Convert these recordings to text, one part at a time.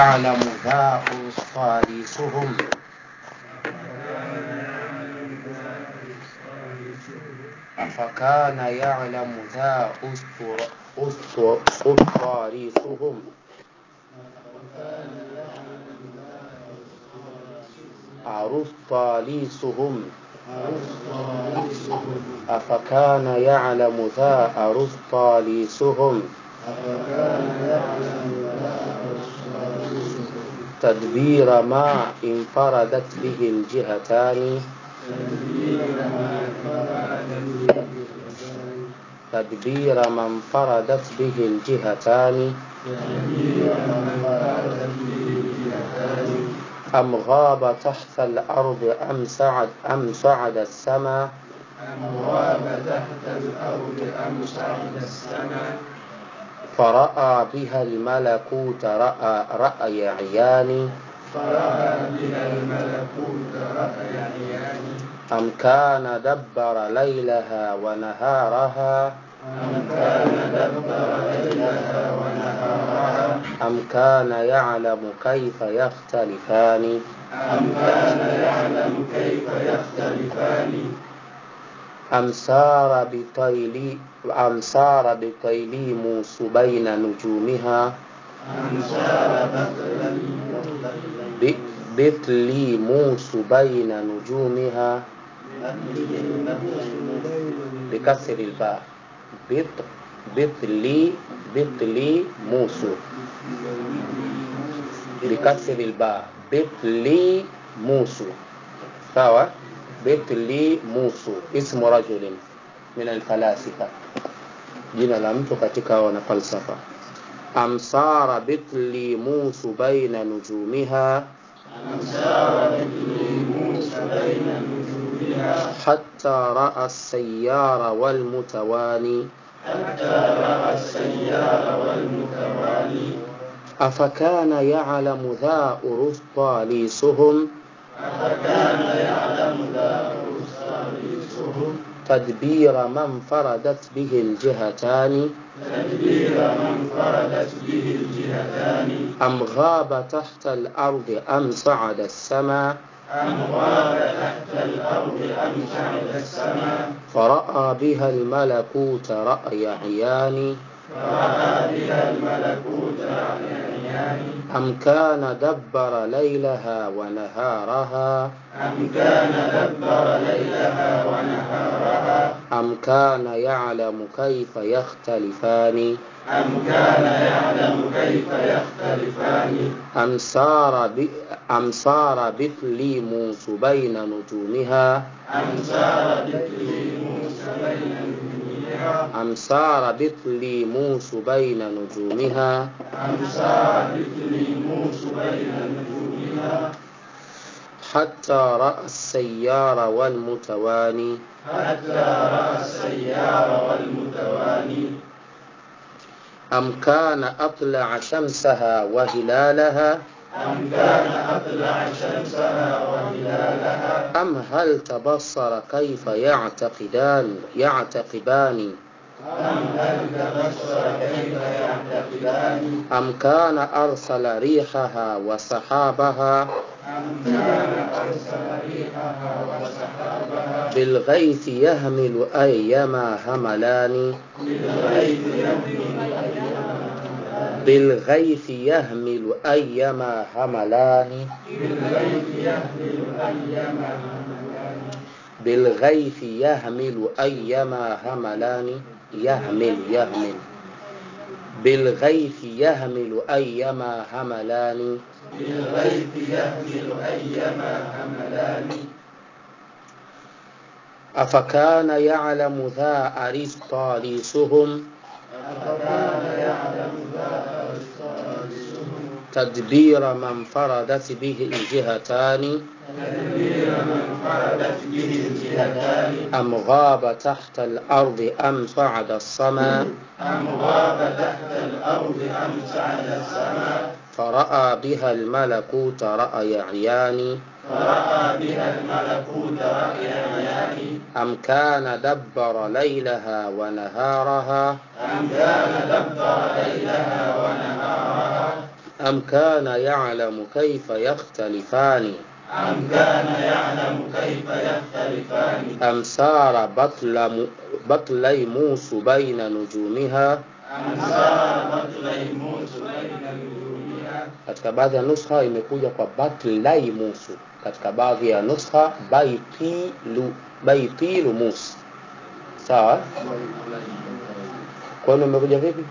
يعلم ذا صالحهم أفكان يعلم ذا أسطاريسهم أرسطاليسهم أفكان يعلم ذا أرسطاليسهم تدبير ما انفردت به الجهتان تدبير ما انفردت به الجهتان أم غاب تحت الأرض أم صعد أم صعد السماء أم غاب تحت الأرض أم صعد السماء فرأى بها الملكوت رأى رأي عيان فرأى بها الملكوت رأي عيان أم كان دبر ليلها ونهارها أم كان دبر ليلها ونهارها أم كان يعلم كيف يختلفان أم كان يعلم كيف يختلفان أم سار بطيل أم سار بطيليموس بين نجومها أم سار بطلا ب- بطليموس بين نجومها بكسر الباء بط بطلي بطليموس بكسر الباء بطليموس sawa بطليموس اسم رجل من الفلاسفة jina la mtu katika wanafalsafa amsara bitlimus baina nujumiha أم سار بطليموس بين نجومها حتى رأى السيار والمتواني حتى رأى السيار والمتوالي أفكان يعلم ذا أرسطاليسهم أفكان يعلم ذا أرسطاليسهم تدبير ما انفردت به الجهتان تدبير من فردت به الجهتان أم غاب تحت الأرض أم صعد السماء أم غاب تحت الأرض أم صعد السماء فرأى بها الملكوت رأي عيان فرأى بها الملكوت رأي عيان أم كان دبر ليلها ونهارها أم كان دبر ليلها ونهارها أم كان يعلم كيف يختلفان أم كان يعلم كيف يختلفان أم سار ب... أم سار بطليموس بين نجومها أم سار بطليموس بين نجومها أم سار بطليموس بين نجومها أم سار بطليموس بين نجومها حتى رأى السيار والمتواني حتى رأى السيار والمتوالي أم كان أطلع شمسها وهلالها أم كان أطلع شمسها وهلالها أم هل تبصر كيف يعتقدان يعتقبان أم هل تبصر كيف يعتقدان أم كان أرسل ريحها وسحابها أم كان أرسل ريحها وسحابها بالغيث يهمل أيما هملان بالغيث يهمل بالغيث يهمل أيما هملان بالغيث يهمل أيما هملان بالغيث يهمل أيما هملان يهمل يهمل بالغيث يهمل أيما هملان بالغيث يهمل أيما هملان أفكان يعلم ذا أرسطاليسهم أفكان يعلم ذا أرسطالسهم تدبير من فردت به الجهتان تدبير من فردت به الجهتان أم غاب تحت الأرض أم صعد السماء أم غاب تحت الأرض أم صعد السماء فرأى بها الملكوت رأي عيان فرأى بها الملكوت رأي عيان أم كان دبر ليلها ونهارها أم كان دبر ليلها ونهارها am kana ya'lamu kayfa yakhtalifani أم كان يعلم كيف يختلفان am sara batla mu- batlai musu baina nujumiha أم سار بطل موسى بين نجومها katika baadhi ya nuskha imekuja kwa batlai musu katika baadhi ya nuskha baitilu baitilu mus sawa kwenu imekuja vipi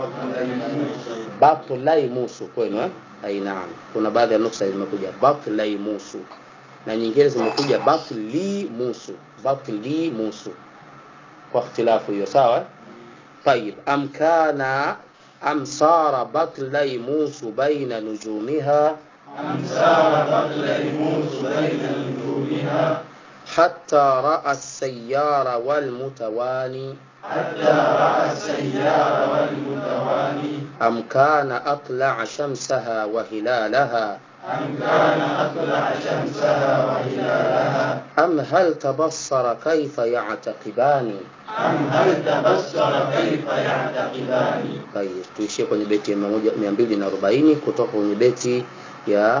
batlai musu kwenu eh? ai naam kuna baadhi ya nuskha zimekuja batlai musu na nyingine zimekuja batli musu batli musu kwa ikhtilafu hiyo sawa eh? طيب أم كان أم صار بطلي موس بين نجومها أم سار بطل موسى بين نجومها حتى رأى السيار والمتواني حتى رأى السيار والمتواني أم كان أطلع شمسها وهلالها أم كان أطلع شمسها وهلالها أم هل تبصر كيف يعتقبان أم هل تبصر كيف يعتقدان طيب tuishie kwenye beti ya 240 kutoka kwenye beti ya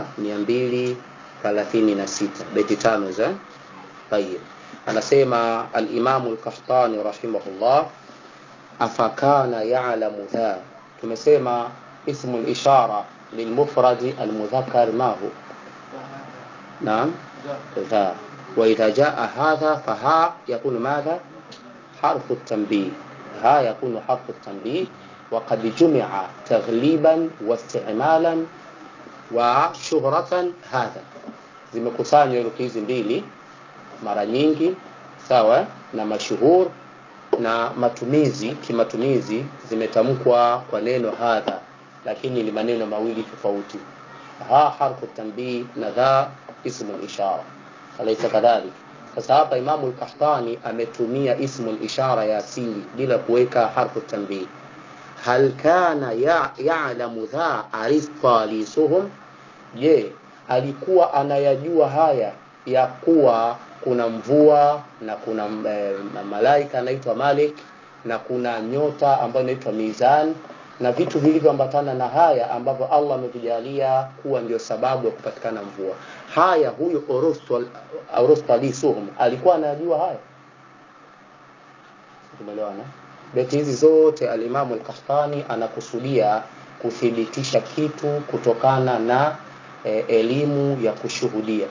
236 beti tano za طيب anasema al-Imam al-Qahtani rahimahullah afakana ya'lamu dha tumesema ismu al-ishara lilmufrad al-mudhakkar ma hu naam ذا وإذا جاء هذا فها يكون ماذا حرف التنبيه ها يكون حرف التنبيه وقد جمع تغليبا واستعمالا وشهرة هذا zimekusanywa herufi hizi mbili mara nyingi sawa na mashuhur na matumizi kimatumizi zimetamkwa kwa neno hadha lakini ni maneno mawili tofauti ha harfu tanbih na dha ismu ishara alaysa kadhalik sasa hapa imamu al-qahtani ametumia ismu ishara ya asili bila kuweka harfu tanbih hal kana ya- ya'lamu dha arifqa lisuhum je alikuwa anayajua haya ya kuwa kuna mvua na kuna e, malaika anaitwa Malik na kuna nyota ambayo inaitwa Mizan na vitu vilivyoambatana na haya ambavyo Allah amevijalia kuwa ndio sababu ya kupatikana mvua. Haya huyu Orostali-Suhum alikuwa anayajua haya. Tumeelewana? Beti hizi zote al-Imam al-Qahtani anakusudia kuthibitisha kitu kutokana na e, elimu ya kushuhudia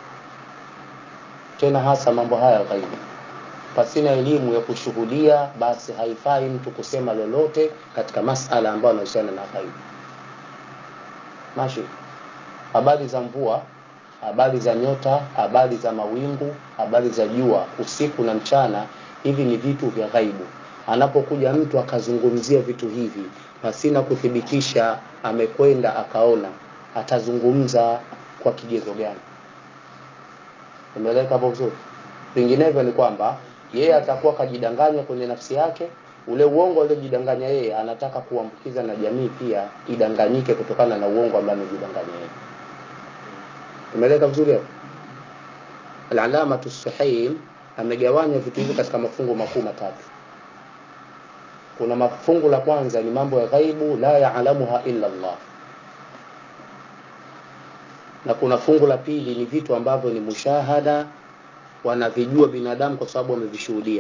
tena hasa mambo haya ghaibu pasina elimu ya kushuhudia basi haifai mtu kusema lolote katika masala ambayo yanahusiana na ghaibu mashi habari za mvua habari za nyota habari za mawingu habari za jua usiku na mchana hivi ni vitu vya ghaibu anapokuja mtu akazungumzia vitu hivi pasina kuthibitisha amekwenda akaona atazungumza kwa kigezo gani umeeleka hapo vizuri vinginevyo ni kwamba yeye atakuwa kajidanganya kwenye nafsi yake ule uongo aliojidanganya yeye anataka kuambukiza na jamii pia idanganyike kutokana na uongo ambao amejidanganya yeye umeeleka vizuri hapo al-alama as-suhaim amegawanya vitu hivi katika mafungu makuu matatu kuna mafungu la kwanza ni mambo ya ghaibu la yaalamuha illa Allah na kuna fungu la pili ni vitu ambavyo ni mushahada wanavijua binadamu kwa sababu wamevishuhudia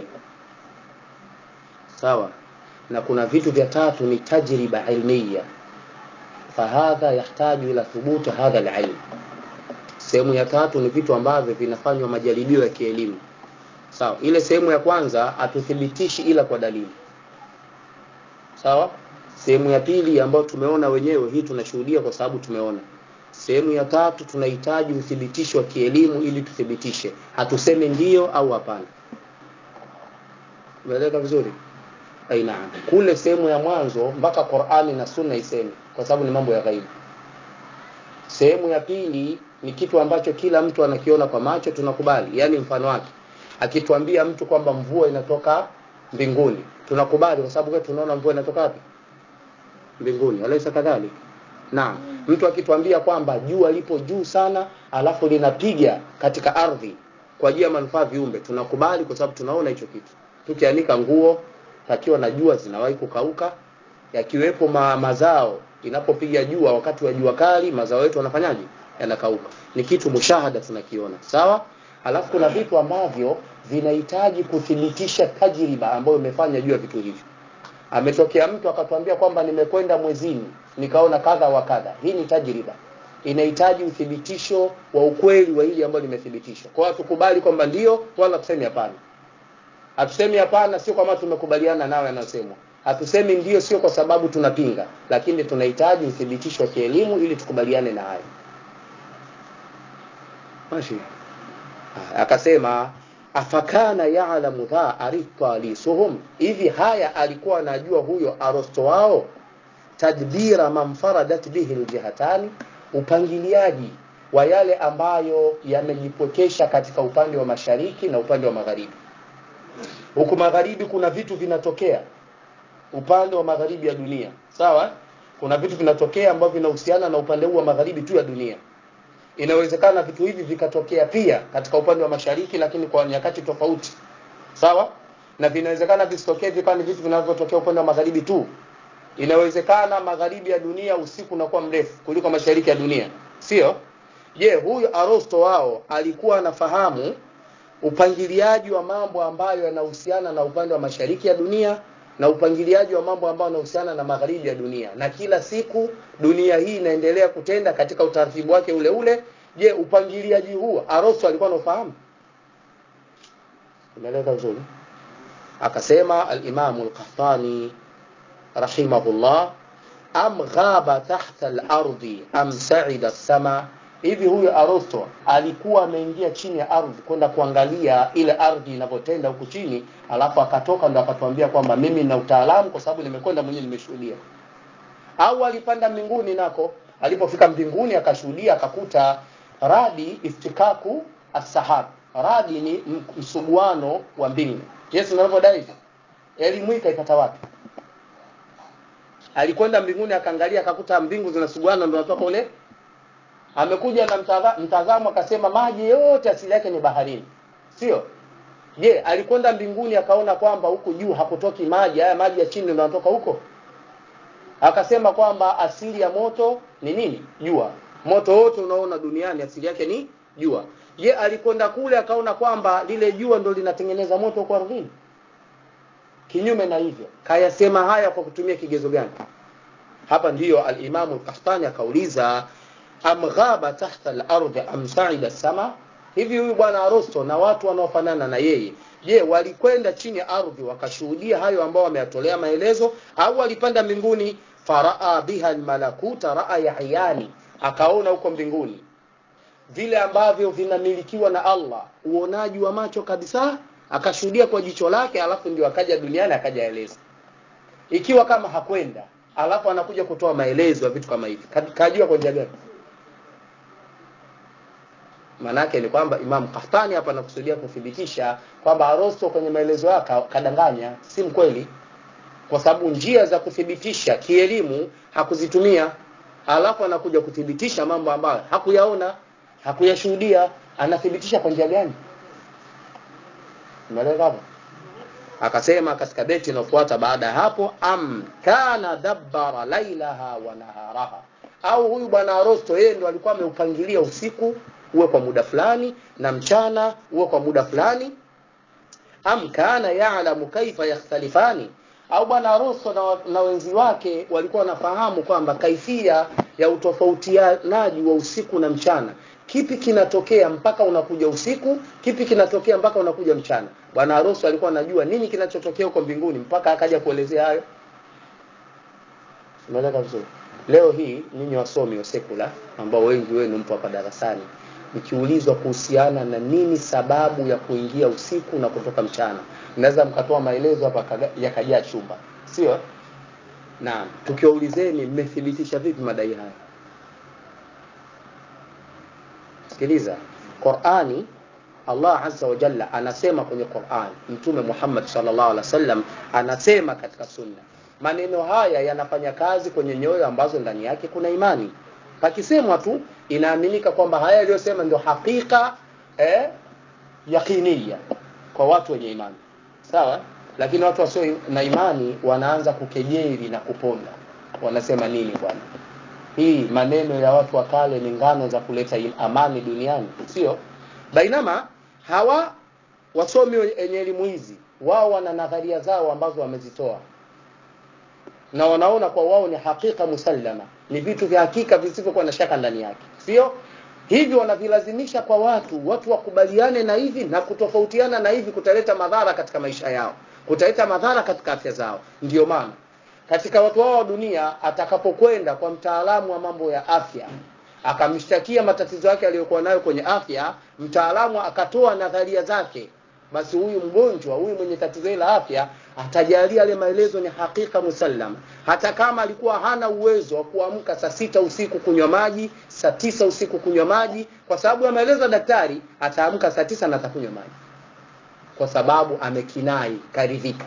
sawa na kuna vitu vya tatu ni tajriba ilmiya fahadha yahtaju ila thubuti hadha alilm sehemu ya tatu ni vitu ambavyo vinafanywa majaribio ya kielimu sawa ile sehemu ya kwanza hatuthibitishi ila kwa dalili sawa sehemu ya pili ambayo tumeona wenyewe hii tunashuhudia kwa sababu tumeona sehemu ya tatu tunahitaji uthibitisho wa kielimu ili tuthibitishe hatuseme ndio au hapana umeeleka vizuri aina kule sehemu ya mwanzo mpaka Qur'ani na Sunna iseme kwa sababu ni mambo ya ghaibu sehemu ya pili ni kitu ambacho kila mtu anakiona kwa macho tunakubali yani mfano wake akituambia mtu kwamba mvua inatoka mbinguni tunakubali kwa sababu tunaona mvua inatoka wapi mbinguni alaysa kadhalika Naam, mtu akituambia kwamba jua lipo juu sana alafu linapiga katika ardhi kwa ajili ya manufaa viumbe, tunakubali kwa sababu tunaona hicho kitu. Tukianika nguo takiwa na jua zinawahi kukauka, yakiwepo ma, mazao inapopiga jua wakati wa jua kali mazao yetu yanafanyaje yanakauka ni kitu mushahada tunakiona sawa alafu kuna vitu ambavyo vinahitaji kuthibitisha tajriba ambayo imefanya juu ya vitu hivyo ametokea mtu akatuambia kwamba nimekwenda mwezini nikaona kadha wa kadha hii ni tajriba inahitaji uthibitisho wa ukweli wa hili ambalo limethibitishwa kwa hiyo tukubali kwamba ndio wala tuseme hapana hatusemi hapana sio kwamba tumekubaliana nayo yanayosemwa hatusemi ndio sio kwa sababu tunapinga lakini tunahitaji uthibitisho wa kielimu ili tukubaliane na hayo mashi akasema afakana ya'lamu dha arita lisuhum hivi haya alikuwa anajua huyo arosto wao tadbira man faradat bihi aljihatani upangiliaji wa yale ambayo yamejipokesha katika upande wa mashariki na upande wa magharibi huku magharibi kuna vitu vinatokea upande wa magharibi ya dunia sawa kuna vitu vinatokea ambavyo vinahusiana na upande huu wa magharibi tu ya dunia inawezekana vitu hivi vikatokea pia katika upande wa mashariki lakini kwa nyakati tofauti sawa na vinawezekana visitokee vikawa ni vitu vinavyotokea upande wa magharibi tu inawezekana magharibi ya dunia usiku unakuwa mrefu kuliko mashariki ya dunia sio je huyu arosto wao alikuwa anafahamu upangiliaji wa mambo ambayo yanahusiana na upande wa mashariki ya dunia na upangiliaji wa mambo ambayo yanahusiana na magharibi ya dunia na kila siku dunia hii inaendelea kutenda katika utaratibu wake ule ule je upangiliaji huo arosto alikuwa anafahamu umeeleza vizuri akasema al-Imam al-Qahtani rahimahullah am ghaba tahta al-ardi am sa'ida as-sama hivi huyo Arosto alikuwa ameingia chini ya ardhi kwenda kuangalia ile ardhi inavyotenda huku chini alafu akatoka ndo akatuambia kwamba mimi nina utaalamu kwa sababu nimekwenda mwenyewe nimeshuhudia au alipanda mbinguni nako alipofika mbinguni akashuhudia akakuta radi iftikaku as-sahab radi ni msuguano wa mbingu Yesu anavyodai hivyo elimu hii kaipata wapi alikwenda mbinguni akaangalia akakuta mbingu zinasuguana ndio natoka ule amekuja na mtaza, mtazamo akasema maji yote asili yake ni baharini sio je alikwenda mbinguni akaona kwamba huku juu hakutoki maji haya maji ya chini ndio yanatoka huko akasema kwamba asili ya moto ni nini jua moto wote unaona duniani asili yake ni jua je alikwenda kule akaona kwamba lile jua ndo linatengeneza moto kwa ardhini kinyume na hivyo kayasema haya kwa kutumia kigezo gani hapa ndiyo al-Imam al-Qahtani akauliza am ghaba tahta al-ardi am sa'ida sama hivi huyu bwana Arosto na watu wanaofanana na yeye je walikwenda chini ya ardhi wakashuhudia hayo ambao wameyatolea maelezo au walipanda mbinguni faraa biha almalakuta raa yahyani akaona huko mbinguni vile ambavyo vinamilikiwa na Allah uonaji wa macho kabisa akashuhudia kwa jicho lake alafu ndio akaja duniani akajaeleza ikiwa kama hakwenda alafu anakuja kutoa maelezo ya vitu kama hivi kajua kwa njia gani manake ni kwamba Imam Qahtani hapa anakusudia kuthibitisha kwamba Arosto kwenye maelezo yake kadanganya si mkweli kwa sababu njia za kuthibitisha kielimu hakuzitumia alafu anakuja kuthibitisha mambo ambayo hakuyaona hakuyashuhudia anathibitisha kwa njia gani umeelewa hapo akasema katika beti inayofuata baada ya hapo am kana dabbara lailaha wa naharaha au huyu bwana Arosto yeye ndo alikuwa ameupangilia usiku uwe kwa muda fulani na mchana uwe kwa muda fulani am kana ya'lamu kaifa yakhtalifani au bwana Arosto na, na wenzi wake walikuwa wanafahamu kwamba kaifia ya utofautianaji wa usiku na mchana kipi kinatokea mpaka unakuja usiku kipi kinatokea mpaka unakuja mchana bwana Arosto alikuwa anajua nini kinachotokea huko mbinguni mpaka akaja kuelezea hayo umeeleka vizuri leo hii ninyi wasomi wa sekula ambao wengi wenu mpo hapa darasani mkiulizwa kuhusiana na nini sababu ya kuingia usiku na kutoka mchana mnaweza mkatoa maelezo hapa yakajaa chumba sio naam tukiwaulizeni mmethibitisha vipi madai haya sikiliza Qur'ani Allah azza wa jalla anasema kwenye Qur'an Mtume Muhammad sallallahu alaihi wasallam anasema katika sunna maneno haya yanafanya kazi kwenye nyoyo ambazo ndani yake kuna imani pakisemwa tu inaaminika kwamba haya aliyosema ndio hakika eh, yakinia kwa watu wenye imani sawa lakini watu wasio na imani wanaanza kukejeli na kuponda wanasema nini bwana hii maneno ya watu wa kale ni ngano za kuleta amani duniani sio bainama hawa wasomi wenye elimu hizi wao wana nadharia zao ambazo wamezitoa na wanaona kwa wao ni hakika musallama ni vitu vya hakika visivyokuwa na shaka ndani yake sio hivi wanavilazimisha kwa watu watu wakubaliane na hivi na kutofautiana na hivi kutaleta madhara katika maisha yao kutaleta madhara katika afya zao ndio maana katika watu wao wa dunia atakapokwenda kwa mtaalamu wa mambo ya afya akamshtakia matatizo yake aliyokuwa nayo kwenye afya mtaalamu akatoa nadharia zake basi huyu mgonjwa huyu mwenye tatizo hili la afya atajalia yale maelezo ni hakika musallam hata kama alikuwa hana uwezo wa kuamka saa sita usiku kunywa maji saa tisa usiku kunywa maji kwa sababu ya maelezo ya daktari ataamka saa tisa na atakunywa maji kwa sababu amekinai karidhika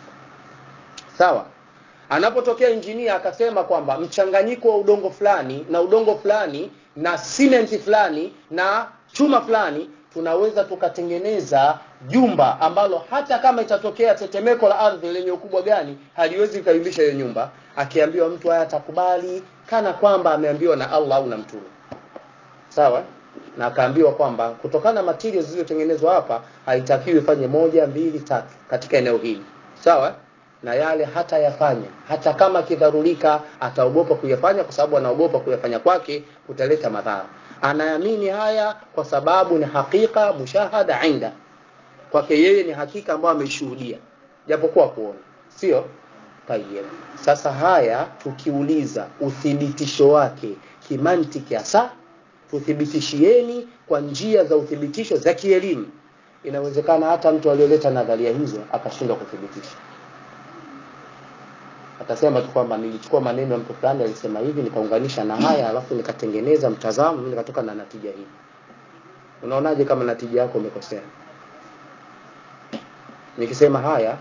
sawa anapotokea injinia akasema kwamba mchanganyiko wa udongo fulani na udongo fulani na simenti fulani na chuma fulani tunaweza tukatengeneza jumba ambalo hata kama itatokea tetemeko la ardhi lenye ukubwa gani haliwezi kuyumbisha hiyo nyumba akiambiwa mtu haya atakubali kana kwamba ameambiwa na Allah au na mtume sawa na akaambiwa kwamba kutokana na materials zilizotengenezwa hapa haitakiwi ifanye moja mbili tatu katika eneo hili sawa na yale hata yafanya hata kama kidharurika ataogopa kuyafanya kwa sababu anaogopa kuyafanya kwake kutaleta madhara anaamini haya kwa sababu ni hakika mushahada inda kwake yeye ni hakika ambayo ameishuhudia japokuwa kuona sio tayeb sasa haya tukiuliza uthibitisho wake kimantiki hasa tuthibitishieni kwa njia za uthibitisho za kielimu inawezekana hata mtu aliyoleta nadharia hizo akashindwa kuthibitisha atasema tu kwamba nilichukua maneno ya mtu fulani alisema hivi nikaunganisha na haya alafu nikatengeneza mtazamo mimi nikatoka na natija hii unaonaje kama natija yako umekosea nikisema haya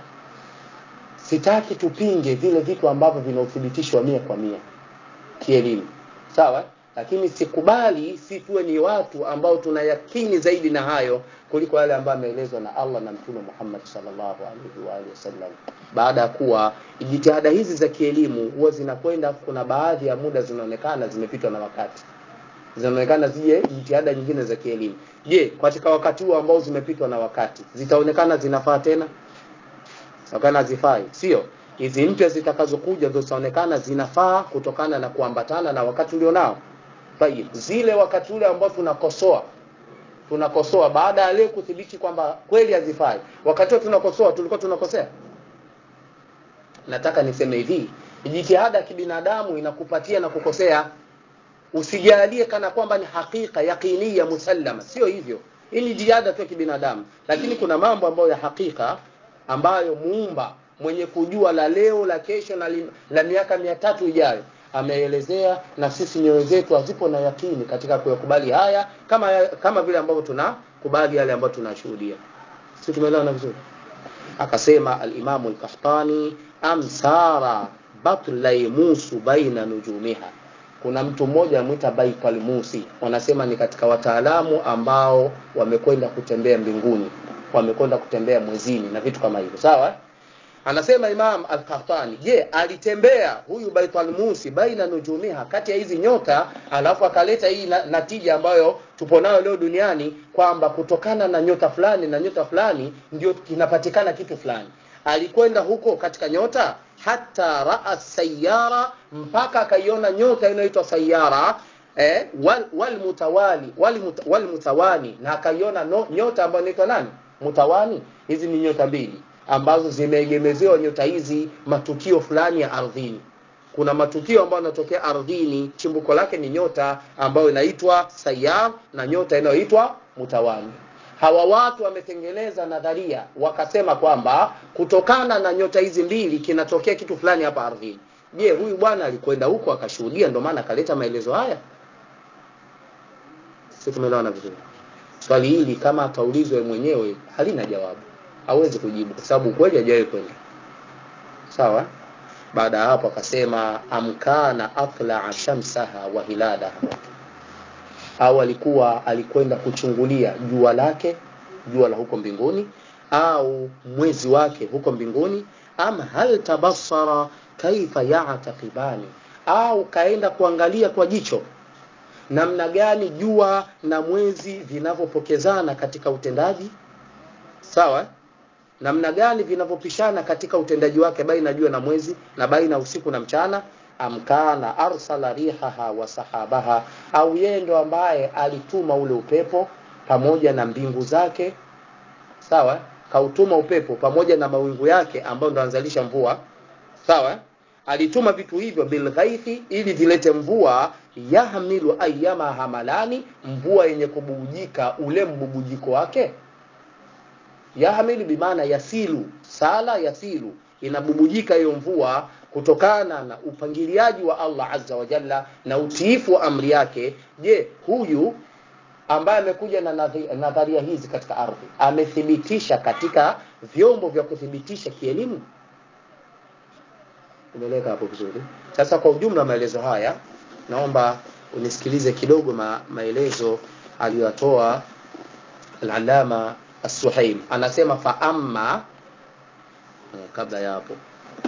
sitaki tupinge vile vitu ambavyo vina uthibitisho wa mia kwa mia kielimu sawa lakini sikubali si tuwe ni watu ambao tuna yakini zaidi na hayo kuliko yale ambayo ameelezwa na Allah na Mtume Muhammad sallallahu alaihi wa alihi wasallam. Baada ya kuwa jitihada hizi za kielimu huwa zinakwenda, kuna baadhi ya muda zinaonekana zimepitwa na wakati, zinaonekana zije jitihada nyingine za kielimu. Je, katika wakati huo ambao zimepitwa na wakati zitaonekana zinafaa tena? Zitaonekana zifai, sio? Hizi mpya zitakazokuja ndio zitaonekana zinafaa kutokana na kuambatana na wakati ulionao. Tayib, zile wakati ule ambao tunakosoa tunakosoa baada ya leo kuthibiti kwamba kweli hazifai wakati huo tunakosoa tulikuwa tunakosea nataka niseme hivi jitihada ya kibinadamu inakupatia na kukosea usijalie kana kwamba ni hakika yaqinia musallama sio hivyo hii ni jitihada tu ya kibinadamu lakini kuna mambo ambayo ya hakika ambayo muumba mwenye kujua la leo la kesho na li, la miaka mia tatu ijayo ameelezea na sisi nyoyo zetu hazipo na yakini katika kuyakubali haya kama kama vile ambavyo tunakubali yale ambayo tunashuhudia sisi tumeelewana vizuri akasema al-Imamu al-Qahtani amsara batlaimusu baina nujumiha kuna mtu mmoja amwita Baikal Musi wanasema ni katika wataalamu ambao wamekwenda kutembea mbinguni wamekwenda kutembea mwezini na vitu kama hivyo sawa anasema Imam Al-Qahtani je alitembea huyu Baitul Musi baina nujumiha kati ya hizi nyota alafu akaleta hii na, natija ambayo tupo nayo leo duniani kwamba kutokana na nyota fulani na nyota fulani ndio kinapatikana kitu fulani alikwenda huko katika nyota hata raa sayara mpaka akaiona nyota inayoitwa sayara eh, wal, wal mutawali wal, muta, wal mutawani na akaiona no, nyota ambayo inaitwa nani mutawani hizi ni nyota mbili ambazo zimeegemezewa nyota hizi matukio fulani ya ardhini kuna matukio ambayo yanatokea ardhini chimbuko lake ni nyota ambayo inaitwa sayar na nyota inayoitwa mutawani hawa watu wametengeneza nadharia wakasema kwamba kutokana na nyota hizi mbili kinatokea kitu fulani hapa ardhini je huyu bwana alikwenda huko akashuhudia ndio maana akaleta maelezo haya sisi tumeelewana vizuri swali hili kama ataulizwa mwenyewe halina jawabu hawezi kujibu kwa sababu kweli hajawahi kwenda sawa baada ya hapo akasema amkana atla shamsaha wa hilalaha au alikuwa alikwenda kuchungulia jua lake jua la huko mbinguni au mwezi wake huko mbinguni ama hal tabassara kaifa ya'taqibani au kaenda kuangalia kwa jicho namna gani jua na mwezi vinavyopokezana katika utendaji sawa namna gani vinavyopishana katika utendaji wake baina jua na mwezi na baina usiku na mchana amkana arsala rihaha wa sahabaha au yeye ndo ambaye alituma ule upepo pamoja na mbingu zake sawa kautuma upepo pamoja na mawingu yake ambayo ndo anzalisha mvua sawa alituma vitu hivyo bilghaithi ili vilete mvua yahmilu ayyama hamalani mvua yenye kububujika ule mbubujiko wake yahmilu bimaana yasilu sala yasilu inabubujika hiyo mvua kutokana na upangiliaji wa Allah azza wa jalla na utiifu wa amri yake je huyu ambaye amekuja na nadhi- nadharia hizi katika ardhi amethibitisha katika vyombo vya kuthibitisha kielimu umeeleka hapo vizuri sasa kwa ujumla maelezo haya naomba unisikilize kidogo ma, maelezo aliyotoa al-alama as-suhaim anasema fa amma eh, kabla ya hapo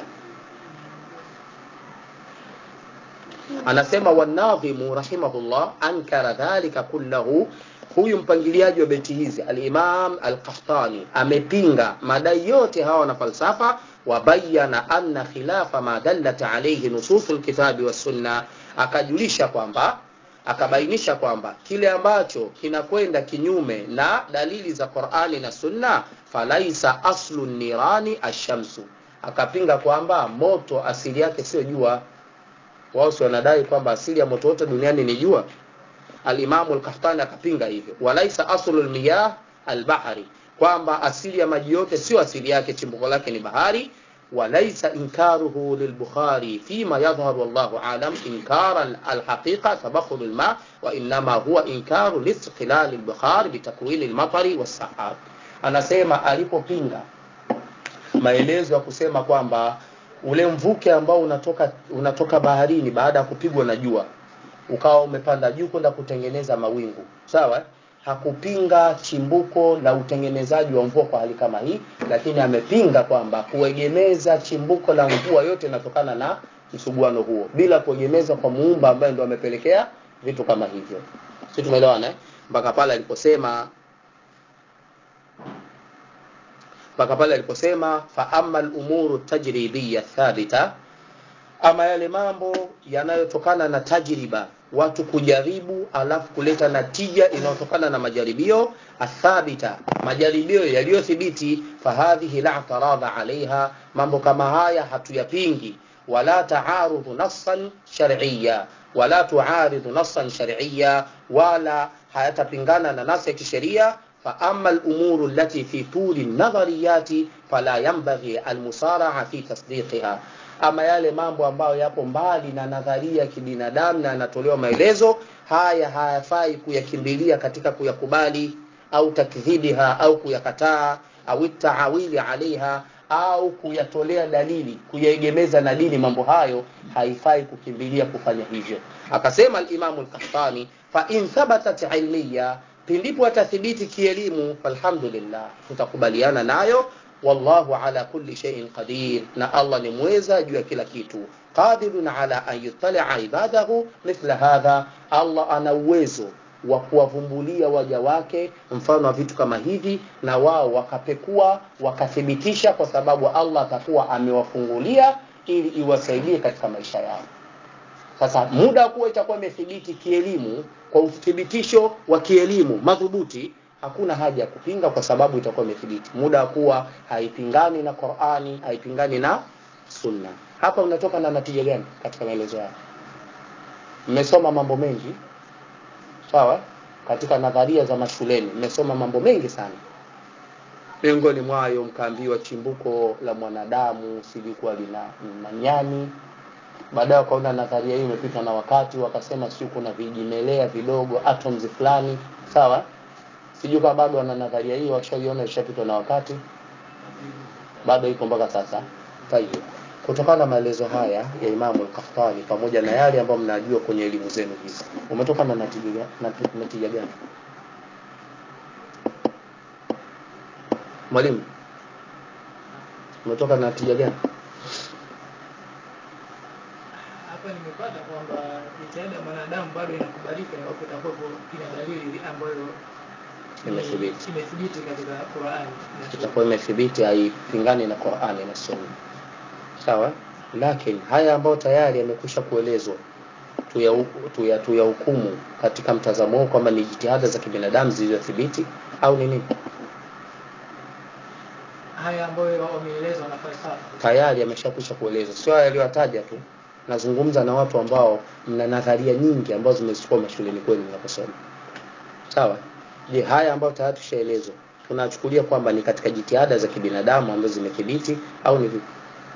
anasema wanadhimu rahimahullah ankara dhalika kullahu huyu mpangiliaji wa beti hizi al-Imam al-Qahtani amepinga madai yote hawa na falsafa wabayana anna khilafa ma dallat alayhi nususul kitabi was sunna akajulisha kwamba akabainisha kwamba kile ambacho kinakwenda kinyume na dalili za Qur'ani na Sunna falaisa aslu nirani ashamsu akapinga kwamba moto asili yake sio jua wao si wanadai kwamba asili ya moto wote duniani ni jua alimamu al-Qahtani akapinga hivyo walaisa aslul miyah al-bahri kwamba asili ya maji yote sio asili yake chimbuko lake ni bahari walaisa inkaruhu lilbukhari fima yadhharu wallahu alam inkara alhaqiqa tabakhur alma wa inma huwa inkaru listiqlal albukhari bitakwil almatari wassahab anasema alipopinga maelezo ya kusema kwamba ule mvuke ambao unatoka unatoka baharini baada ya kupigwa na jua ukawa umepanda juu kwenda kutengeneza mawingu sawa hakupinga chimbuko la utengenezaji wa mvua kwa hali kama hii lakini amepinga kwamba kuegemeza chimbuko la mvua yote inatokana na msuguano huo bila kuegemeza kwa muumba ambaye ndo amepelekea vitu kama hivyo si tumeelewana eh? mpaka pale aliposema mpaka pale aliposema fa amma al-umuru tajribiyya thabita ama yale mambo yanayotokana na tajriba watu kujaribu alafu kuleta natija inayotokana na majaribio athabita majaribio yaliyothibiti fahadhihi la taradha alaiha mambo kama haya hatuyapingi wala taarudhu nassan shar'iyya wala tuaridhu nassan shar'iyya wala hayatapingana na nasi ya kisheria فأما الأمور التي في طول النظريات فلا ينبغي المسارعة في تصديقها ama yale mambo ambayo yapo mbali na nadharia ya kibinadamu na yanatolewa maelezo haya hayafai kuyakimbilia katika kuyakubali au takdhibiha au kuyakataa au taawili alaiha au kuyatolea dalili kuyaegemeza na dini mambo hayo haifai kukimbilia kufanya hivyo akasema al-Imam al-Qahtani fa in thabatat ilmiya pindipo atathibiti kielimu falhamdulillah tutakubaliana nayo wallahu ala kulli shay'in qadir na Allah ni mweza juu ya kila kitu qadirun ala an yuttali'a ibadahu mithla hadha Allah ana uwezo wa kuwavumbulia waja wake mfano wa vitu kama hivi na wao wakapekua wakathibitisha kwa sababu Allah atakuwa amewafungulia ili iwasaidie katika maisha yao sasa muda kuwa itakuwa imethibiti kielimu kwa uthibitisho wa kielimu madhubuti hakuna haja ya kupinga kwa sababu itakuwa imethibiti muda kuwa haipingani na Qur'ani haipingani na Sunna hapa unatoka na natija gani katika maelezo yao mmesoma mambo mengi sawa katika nadharia za mashuleni mmesoma mambo mengi sana miongoni mwayo mkaambiwa chimbuko la mwanadamu silikuwa lina manyani baadaye wakaona nadharia hii imepita na wakati wakasema si kuna vijimelea vidogo atoms fulani sawa sijui kama bado wana nadharia hiyo washaiona ishapitwa na wakati bado iko mpaka sasa tayeb kutokana na maelezo haya ya Imamu al-Qahtani pamoja na yale ambayo mnajua kwenye elimu zenu hizi umetoka na natija natija gani mwalimu umetoka na natija gani hapa nimepata kwamba jitihada ya mwanadamu bado inakubalika iwapo itakuwepo ina dalili ambayo ni- Imethibiti. imethibiti katika Qur'ani na Sunna. itakuwa imethibiti haipingani na Qur'ani na Sunna sawa lakini haya ambayo tayari yamekwisha kuelezwa tuyahukumu tuya, tuyahukumu katika mtazamo huu kwamba ni jitihada za kibinadamu zilizothibiti au ni nini haya ambayo wameeleza wana falsafa tayari yameshakwisha kuelezwa sio haya yaliyotaja tu nazungumza na watu ambao mna nadharia nyingi ambazo zimezichukua mashuleni kwenu mnaposoma sawa je haya ambayo tayari tushaelezwa tunachukulia kwamba ni katika jitihada za kibinadamu ambazo zimethibiti au ni vipi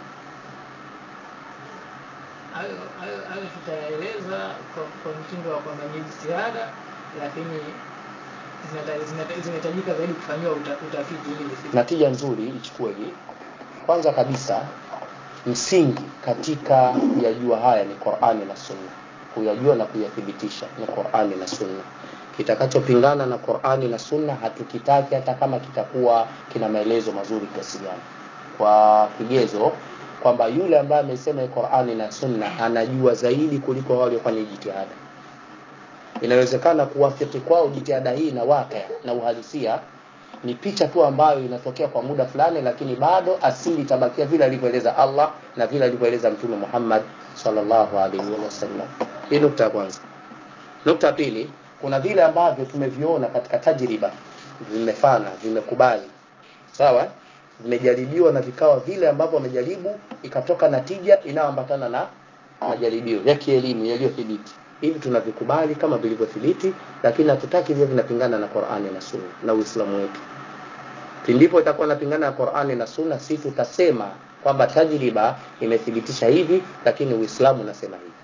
hayo hayo hayo tutayaeleza kwa, kwa mtindo wa kwamba ni jitihada lakini zinata- zinata- zinahitajika zaidi kufanyiwa uta, utafiti ili zifike. natija nzuri ichukueje kwanza kabisa msingi katika kuyajua haya ni Qur'ani na Sunna kuyajua na kuyathibitisha ni Qur'ani na Sunna kitakachopingana na Qur'ani na Sunna hatukitaki hata kama kitakuwa kina maelezo mazuri kiasi gani kwa kigezo kwamba yule ambaye amesema hii Qur'ani na Sunna anajua zaidi kuliko wale waliofanya jitihada inawezekana kuwafiki kwao jitihada hii na waka na uhalisia ni picha tu ambayo inatokea kwa muda fulani lakini bado asili itabakia vile alivyoeleza Allah na vile alivyoeleza Mtume Muhammad sallallahu alaihi wasallam. Hii nukta ya kwanza. Nukta ya pili, kuna vile ambavyo tumeviona katika tajriba vimefana, vimekubali. Sawa? Vimejaribiwa na vikawa vile ambavyo wamejaribu ikatoka natija inayoambatana na majaribio ya kielimu yaliyothibiti. Hivi tunavikubali kama vilivyothibiti, lakini hatutaki vile vinapingana na Qur'ani na Sunna na Uislamu wetu. Pindipo itakuwa inapingana na Qur'ani na Sunna, si tutasema kwamba tajriba imethibitisha hivi, lakini Uislamu unasema hivi.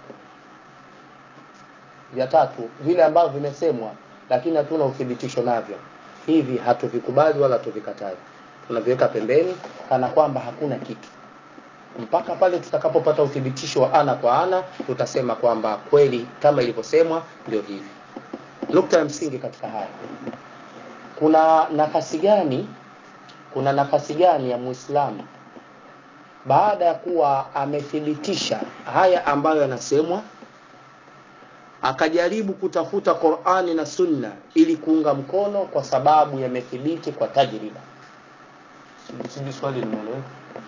Vya tatu, vile ambavyo vimesemwa lakini hatuna uthibitisho navyo, hivi hatuvikubali wala hatuvikatai, tunaviweka pembeni kana kwamba hakuna kitu mpaka pale tutakapopata uthibitisho wa ana kwa ana tutasema kwamba kweli kama ilivyosemwa ndio hivi nukta ya msingi katika haya kuna nafasi gani kuna nafasi gani ya muislamu baada ya kuwa amethibitisha haya ambayo yanasemwa akajaribu kutafuta Qur'ani na Sunna ili kuunga mkono kwa sababu yamethibiti kwa tajriba sijui swali limeeleweka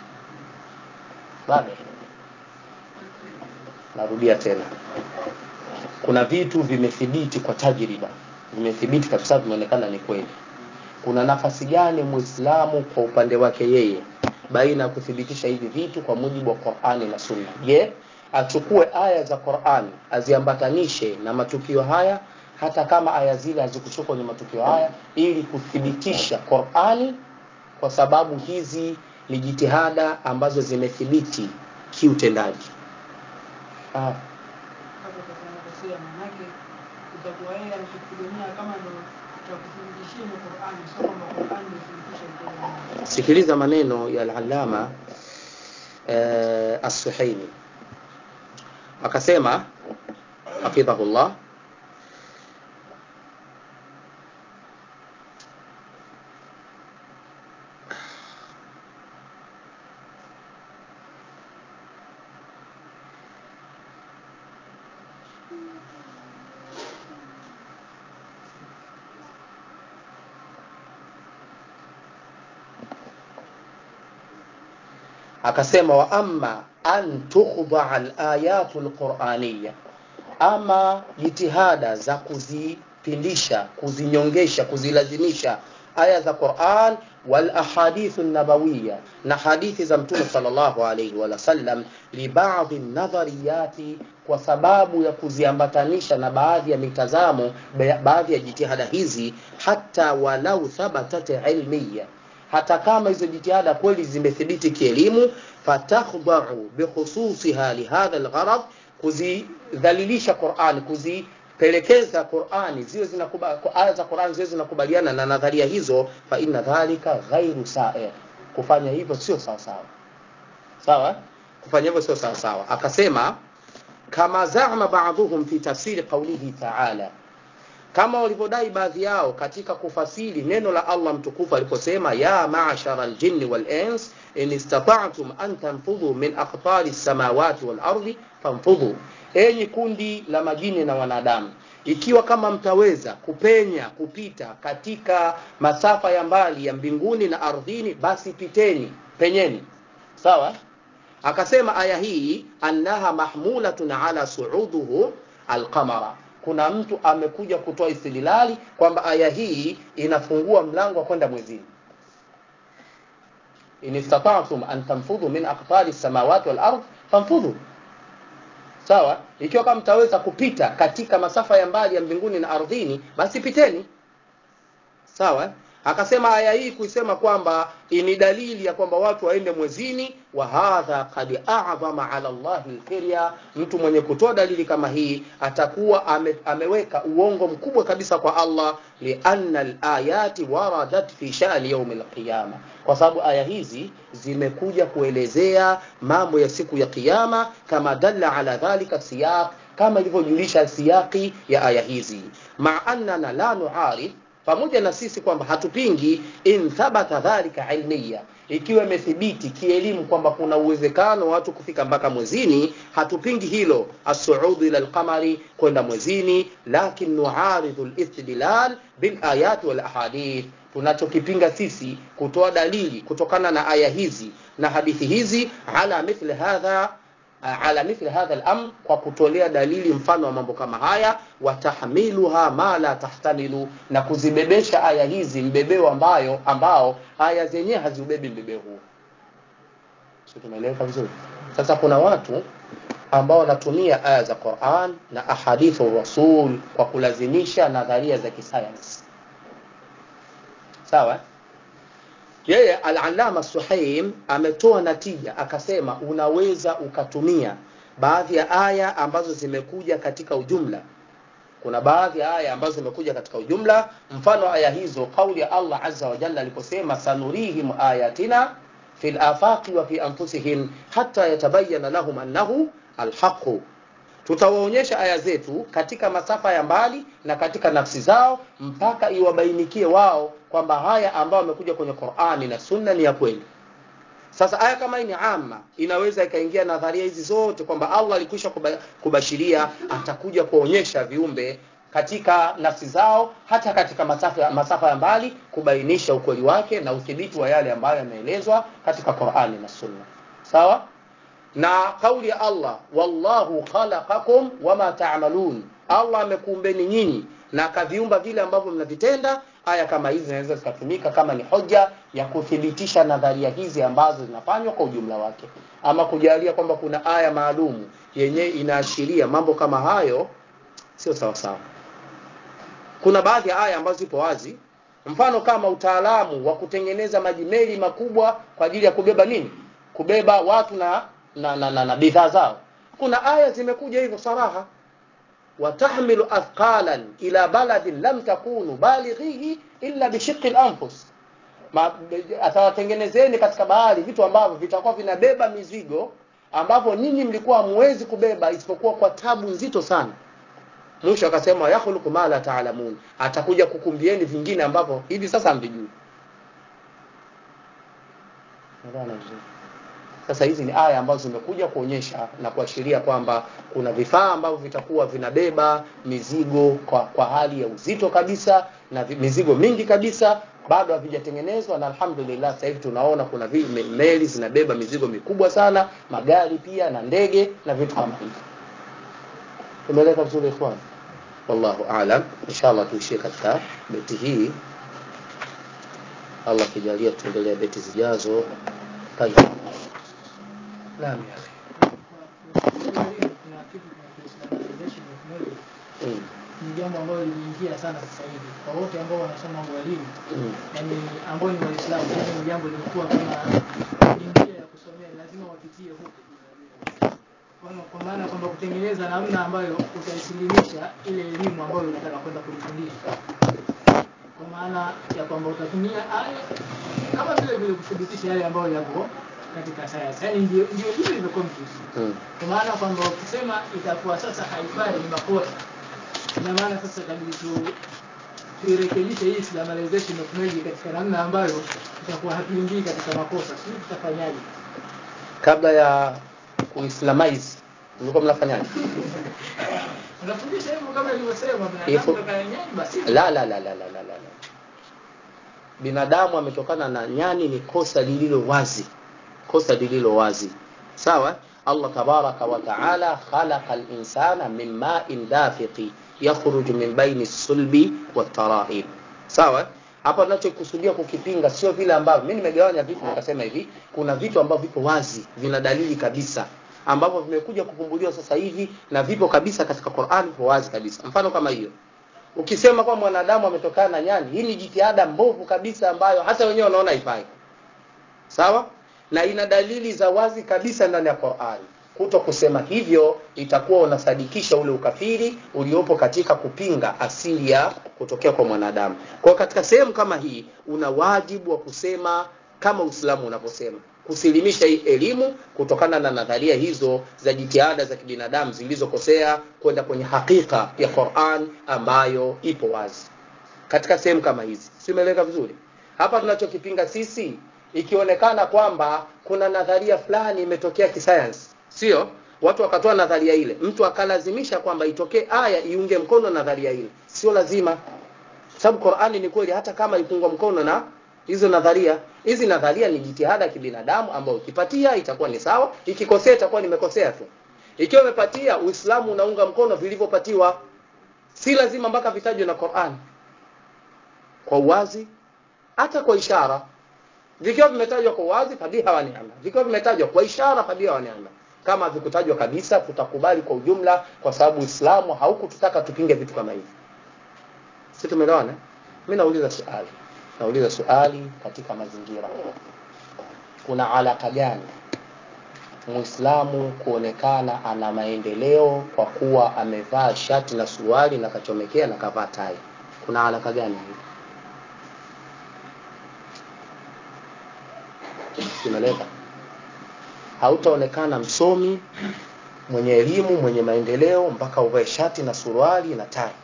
bado narudia tena kuna vitu vimethibiti kwa tajriba vimethibiti kabisa vimeonekana ni kweli kuna nafasi gani muislamu kwa upande wake yeye baina ya kuthibitisha hivi vitu kwa mujibu wa Qur'ani na Sunna je achukue aya za Qur'ani aziambatanishe na matukio haya hata kama aya zile hazikushuka kwenye matukio haya ili kuthibitisha Qur'ani kwa sababu hizi ni jitihada ambazo zimethibiti kiutendaji ah. hapo tutakosea manake utakuwa yeye anachokupigania kama ndo utakuthibitishia ni Qur'ani sio kwamba Qur'ani imethibitisha mtendo sikiliza maneno ya al-allama eh, as-suhaimi akasema hafidhahullah akasema wa amma an tukhdha al-ayatu al-qur'aniyya ama jitihada za kuzipindisha kuzinyongesha kuzilazimisha aya za Qur'an wal ahadithu nabawiyya na hadithi za mtume sallallahu alayhi wa sallam li ba'dhi nadhariyati kwa sababu ya kuziambatanisha na baadhi ya mitazamo ba- baadhi ya jitihada hizi hata walau thabatat ilmiya hata kama hizo jitihada kweli zimethibiti kielimu fatakhdha'u bikhususiha lihadha algharad kuzidhalilisha Qur'an kuzipelekeza Qur'ani ziwe zinakuba aya za Qur'an ziwe zinakubaliana na nadharia hizo fa inna dhalika ghairu sa'ir kufanya hivyo sio sawa sawa sawa kufanya hivyo sio sawa sawa akasema kama zama ba'dhum fi tafsiri qawlihi ta'ala kama walivyodai baadhi yao katika kufasiri neno la Allah mtukufu aliposema ya ma'shara aljinni wal ins in istata'tum an tanfudhu min aqtari samawati wal ardi fanfudhu enyi kundi la majini na wanadamu ikiwa kama mtaweza kupenya kupita katika masafa ya mbali ya mbinguni na ardhini basi piteni penyeni sawa akasema aya hii annaha mahmulatun ala suuduhu alqamara kuna mtu amekuja kutoa istidlali kwamba aya hii inafungua mlango wa kwenda mwezini in istata'tum an tanfudhu min aqtari samawati wal ard fanfudhu sawa ikiwa kama mtaweza kupita katika masafa ya mbali ya mbinguni na ardhini basi piteni sawa akasema aya hii kuisema kwamba ni dalili ya kwamba watu waende mwezini wa hadha qad a'zama ala Allah alqirya mtu mwenye kutoa dalili kama hii atakuwa ame, ameweka uongo mkubwa kabisa kwa Allah lianna alayati waradat fi sha'ni yawm alqiyama kwa sababu aya hizi zimekuja kuelezea mambo ya siku ya kiyama kama dalla ala dhalika siyaq kama ilivyojulisha siyaki ya aya hizi ma annana la nu'arif pamoja na sisi kwamba hatupingi in thabata dhalika ilmiya ikiwa imethibiti kielimu kwamba kuna uwezekano watu kufika mpaka mwezini hatupingi hilo as-su'ud ila al-qamari kwenda mwezini lakin nu'aridhu al-istidlal bil ayat wal ahadith tunachokipinga sisi kutoa dalili kutokana na aya hizi na hadithi hizi ala mithli hadha ala mithli hadha al-amr kwa kutolea dalili mfano wa mambo kama haya watahmiluha ma la tahtamilu na kuzibebesha aya hizi mbebeo ambayo ambao aya zenyewe haziubebi mbebeo huo sio tumeeleweka vizuri sasa kuna watu ambao wanatumia aya za Qur'an na ahadithu rasul kwa kulazimisha nadharia za kisayansi sawa yeye al-allama Suhaim ametoa natija akasema unaweza ukatumia baadhi ya aya ambazo zimekuja katika ujumla kuna baadhi ya aya ambazo zimekuja katika ujumla mfano aya hizo kauli ya Allah azza wa jalla aliposema sanurihim ayatina fil afaqi wa fi anfusihim hatta yatabayyana lahum annahu alhaqu tutawaonyesha aya zetu katika masafa ya mbali na katika nafsi zao mpaka iwabainikie wao kwamba haya ambayo wamekuja kwenye Qur'ani na Sunna ni ya kweli. Sasa aya kama hii ni amma, inaweza ikaingia nadharia hizi zote kwamba Allah alikwisha kubashiria atakuja kuonyesha viumbe katika nafsi zao hata katika masafa, masafa ya mbali kubainisha ukweli wake na udhibiti wa yale ambayo yameelezwa katika Qur'ani na Sunna. Sawa? na kauli ya Allah wallahu khalaqakum wama ta'malun Allah amekuumbeni nyinyi na akaviumba vile ambavyo mnavitenda aya kama hizi zinaweza zikatumika kama ni hoja ya kuthibitisha nadharia hizi ambazo zinafanywa kwa ujumla wake ama kujalia kwamba kuna aya maalumu yenye inaashiria mambo kama hayo sio sawa sawa kuna baadhi ya aya ambazo zipo wazi mfano kama utaalamu wa kutengeneza majimeli makubwa kwa ajili ya kubeba nini kubeba watu na na, na, na, na bidhaa zao kuna aya zimekuja hivyo saraha watahmilu athqalan ila baladin lam takunu balighihi illa bishiqqi al-anfus atawatengenezeni katika bahari vitu ambavyo vitakuwa vinabeba mizigo ambavyo ninyi mlikuwa hamwezi kubeba isipokuwa kwa tabu nzito sana mwisho akasema yakhluqu ma la ta'lamun atakuja kukumbieni vingine ambavyo hivi sasa hamvijui sasa hizi ni aya ambazo zimekuja kuonyesha na kuashiria kwamba kuna vifaa ambavyo vitakuwa vinabeba mizigo kwa, kwa hali ya uzito kabisa na vi, mizigo mingi kabisa bado havijatengenezwa na alhamdulillah sasa hivi tunaona kuna vi, me, meli zinabeba mizigo mikubwa sana magari pia na ndege na vitu kama hivyo tumeeleka vizuri ikhwan wallahu aalam inshallah tuishie katika beti hii Allah kijalia tuendelee beti zijazo tayeb naam ya akhi kuna kitu mm. ni jambo ambalo limeingia sana sasa hivi kwa wote ambao wanasoma ualimu mm. yani ambao ni waislamu yani ni jambo limekuwa kama ni njia ya kusomea lazima wapitie huku Kwa- kwa maana kwamba kutengeneza namna ambayo utaisilimisha ile elimu ambayo unataka kwenda kuifundisha kwa maana ya kwamba utatumia aya kama vile vile kuthibitisha yale ambayo yapo katika sayansi yani ndio ndio hivyo hivyo confuse mm. kwa maana kwamba ukisema itakuwa sasa haifai ni makosa ina maana sasa kabidi tu tuirekebishe hii islamization of knowledge katika namna ambayo tutakuwa hatuingii katika makosa sijui tutafanyaje kabla ya kuislamize mlikuwa mnafanyaje unafundisha hivyo kama ilivyosema Hivyo- binadamu kama nyani basi la la la la la la la la. binadamu ametokana na nyani ni kosa lililo wazi kosa lililo wazi sawa allah tabaraka wa taala khalaqa linsana min main dafiqi yakhruju min baini sulbi watarahib sawa hapa tunachokusudia kukipinga sio vile ambavyo mi nimegawanya vitu nikasema hivi kuna vitu ambavyo vipo wazi vina dalili kabisa ambavyo vimekuja kupumbuliwa sasa hivi na vipo kabisa katika Qur'an vipo wazi kabisa mfano kama hiyo ukisema kwa mwanadamu ametokana na nyani hii ni jitihada mbovu kabisa ambayo hata wenyewe wanaona haifai sawa na ina dalili za wazi kabisa ndani ya Qur'an kuto kusema hivyo itakuwa unasadikisha ule ukafiri uliopo katika kupinga asili ya kutokea kwa mwanadamu kwa hiyo katika sehemu kama hii una wajibu wa kusema kama Uislamu unavyosema kusilimisha hii elimu kutokana na nadharia hizo za jitihada za kibinadamu zilizokosea kwenda kwenye hakika ya Qur'an ambayo ipo wazi katika sehemu kama hizi simeleka vizuri hapa tunachokipinga sisi ikionekana kwamba kuna nadharia fulani imetokea kisayansi sio watu wakatoa nadharia ile mtu akalazimisha kwamba itokee aya iunge mkono nadharia ile sio lazima sababu Qur'ani ni kweli hata kama ipungwa mkono na hizo nadharia hizi nadharia ni jitihada ya kibinadamu ambayo ukipatia itakuwa ni sawa ikikosea itakuwa nimekosea tu ikiwa umepatia uislamu unaunga mkono vilivyopatiwa si lazima mpaka vitajwe na Qur'an kwa uwazi hata kwa ishara vikiwa vimetajwa kwa uwazi fadhiha wa neema vikiwa vimetajwa kwa ishara fadhiha wa neema kama vikutajwa kabisa tutakubali kwa ujumla kwa sababu uislamu haukututaka tupinge vitu kama hivi si tumeelewana mimi nauliza swali nauliza swali katika mazingira kuna alaka gani muislamu kuonekana ana maendeleo kwa kuwa amevaa shati na suruali na kachomekea na kavaa tai kuna alaka gani hii simeleka hautaonekana msomi mwenye elimu mwenye maendeleo mpaka uvae shati na suruali na tai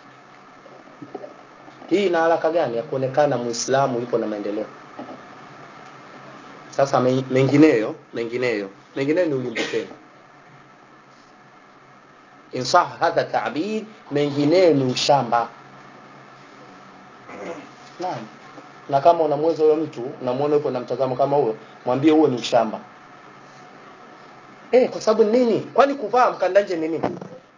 hii ina haraka gani ya kuonekana muislamu yupo na maendeleo sasa me- mengineyo mengineyo mengineyo ni ulimbukeni insah hadha tabir mengineyo ni ushamba naam na kama unamweza huyo mtu unamwona yupo na mtazamo kama huo mwambie huo ni ushamba eh kwa sababu nini kwani kuvaa mkandanje ni nini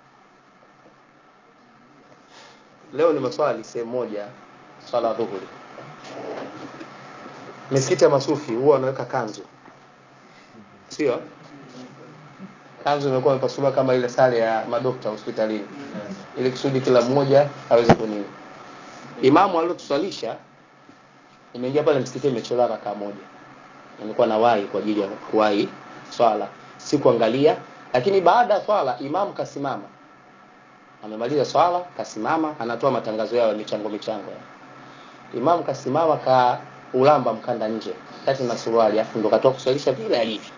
leo ni maswali sehemu moja swala ya dhuhuri misikiti ya masufi huwa wanaweka kanzu sio kanzu imekuwa imepasuliwa kama ile sare ya madokta hospitalini ili kusudi kila mmoja aweze kunini imamu aliotuswalisha imeingia pale msikiti imechelewa rakaa moja nilikuwa na wahi kwa ajili ya kuwahi swala sikuangalia lakini baada ya swala imamu kasimama amemaliza swala kasimama anatoa matangazo yao ya michango michango imamu kasimama ka ulamba mkanda nje kati na suruali afu ndo katoa kuswalisha vile alivyo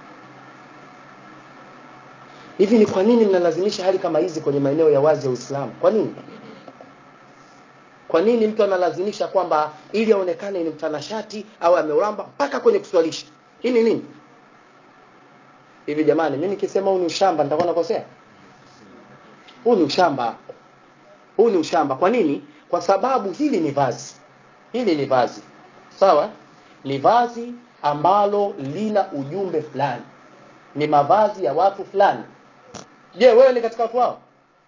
hivi ni kwa nini mnalazimisha hali kama hizi kwenye maeneo ya wazi ya Uislamu kwa nini kwa nini mtu analazimisha kwamba ili aonekane ni mtanashati au ameulamba mpaka kwenye kuswalisha hii ni nini hivi jamani mimi nikisema huu ni ushamba nitakuwa nakosea huu ni ushamba huu ni ushamba kwa nini kwa sababu hili ni vazi hili ni vazi sawa ni vazi ambalo lina ujumbe fulani ni mavazi ya watu fulani je wewe ni katika watu wao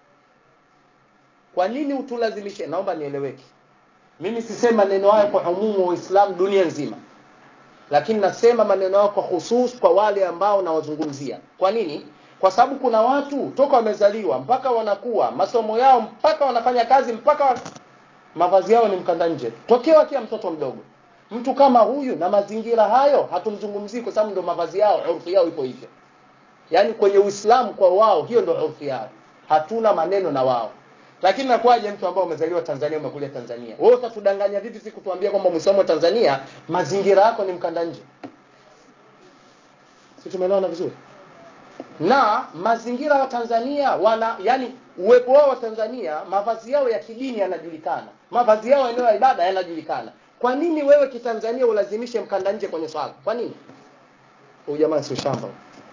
kwa nini utulazimishe naomba nieleweke mimi sisema maneno hayo kwa umumu wa Uislamu dunia nzima lakini nasema maneno hayo kwa husus kwa wale ambao nawazungumzia kwa nini kwa sababu kuna watu toka wamezaliwa mpaka wanakuwa masomo yao mpaka wanafanya kazi mpaka wa... mavazi yao ni mkanda nje tokea wakiwa mtoto mdogo mtu kama huyu na mazingira hayo hatumzungumzii kwa sababu ndo mavazi yao urfu yao ipo hivyo yaani kwenye Uislamu kwa wao hiyo ndo urfu yao hatuna maneno na wao lakini nakuwaje mtu ambao umezaliwa Tanzania umekulia Tanzania wewe utatudanganya vipi siku tuambia kwamba Muislamu wa Tanzania mazingira yako ni mkanda nje si tumeelewana vizuri na mazingira ya Tanzania wana yani uwepo wao wa Tanzania, mavazi yao ya kidini yanajulikana, mavazi yao eneo ya ibada yanajulikana. Kwa nini wewe kitanzania ulazimishe mkanda nje kwenye swala? Kwa nini? Huyu jamaa si shamba.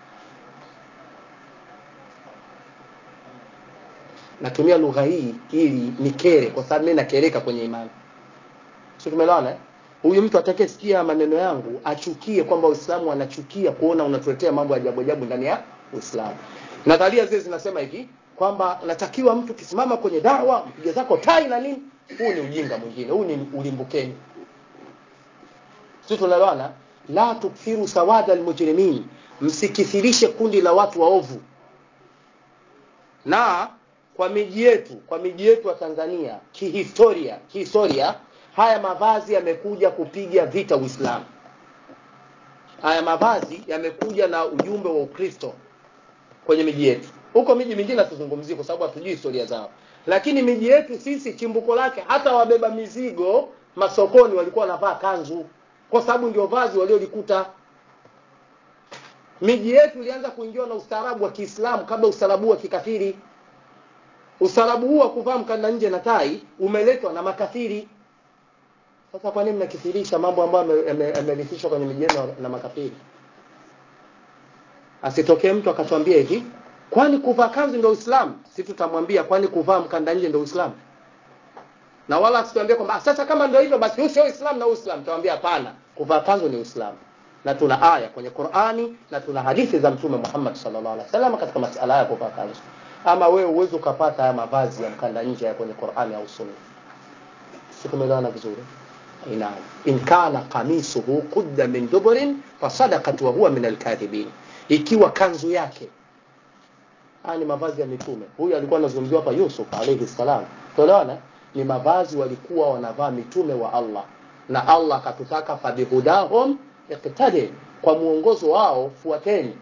Natumia lugha hii ili nikere, kwa sababu mimi nakereka kwenye imani. Sio, tumeelewana eh? Huyu mtu atakayesikia maneno yangu achukie kwamba Uislamu wanachukia kuona unatuletea mambo ya ajabu ajabu ndani ya Uislamu. Nadharia zile zinasema hivi kwamba natakiwa mtu kisimama kwenye dawa mpige zako tai na nini. Huu ni ujinga mwingine, huu ni ulimbukeni. Sisi tunaelewana? La tukfiru sawada almujrimin, msikithirishe kundi la watu waovu. Na kwa miji yetu, kwa miji yetu wa Tanzania kihistoria, kihistoria haya mavazi yamekuja kupiga vita Uislamu. Haya mavazi yamekuja na ujumbe wa Ukristo kwenye miji yetu. Huko miji mingine hatuzungumzii kwa sababu hatujui historia zao, lakini miji yetu sisi chimbuko lake, hata wabeba mizigo masokoni walikuwa wanavaa kanzu, kwa sababu ndio vazi waliolikuta. Miji yetu ilianza kuingiwa na ustaarabu wa Kiislamu kabla ustaarabu wa kikafiri. Ustaarabu huu wa kuvaa mkanda nje na tai umeletwa na makafiri. Sasa kwa nini mnakithirisha mambo ambayo yamerithishwa kwenye miji yenu na makafiri? Asitokee mtu akatwambia hivi, kwani kuvaa kanzu ndio Uislamu? Si tutamwambia kwani kuvaa mkanda nje ndio Uislamu? Na wala asituambie kwamba sasa kama ndio hivyo basi huu sio Uislamu na Uislamu. Tutamwambia hapana, kuvaa kanzu ni Uislamu. Na tuna aya kwenye Qur'ani na tuna hadithi za Mtume Muhammad sallallahu alaihi wasallam katika masala ya kuvaa kanzu. Ama wewe uweze ukapata haya mavazi ya mkanda nje ya kwenye Qur'ani au Sunna. Si tumeelewana vizuri? Naam. In kana qamisuhu qudda min duburin fasadaqat wa huwa min alkadhibin. Ikiwa kanzu yake haya ni mavazi ya mitume. Huyu alikuwa anazungumziwa hapa Yusuf alayhi salam. Tunaona ni mavazi walikuwa wanavaa mitume wa Allah, na Allah akatutaka fabihudahum iqtadi, kwa muongozo wao fuateni.